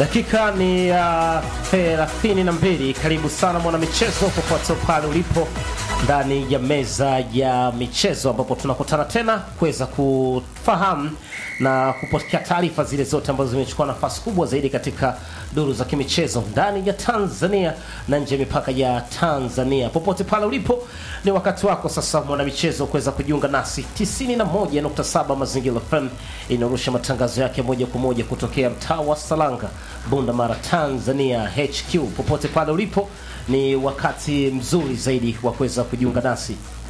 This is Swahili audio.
Dakika ni ya thelathini na mbili. Karibu sana mwana michezo popote pale ulipo ndani ya meza ya michezo, ambapo tunakutana tena kuweza kufahamu na kupokea taarifa zile zote ambazo zimechukua nafasi kubwa zaidi katika duru za kimichezo ndani ya Tanzania na nje ya mipaka ya Tanzania. Popote pale ulipo, ni wakati wako sasa mwanamichezo kuweza kujiunga nasi. 91.7 Mazingira FM inaorusha matangazo yake moja kwa moja kutokea mtaa wa Salanga, Bunda Mara, Tanzania HQ. Popote pale ulipo, ni wakati mzuri zaidi wa kuweza kujiunga nasi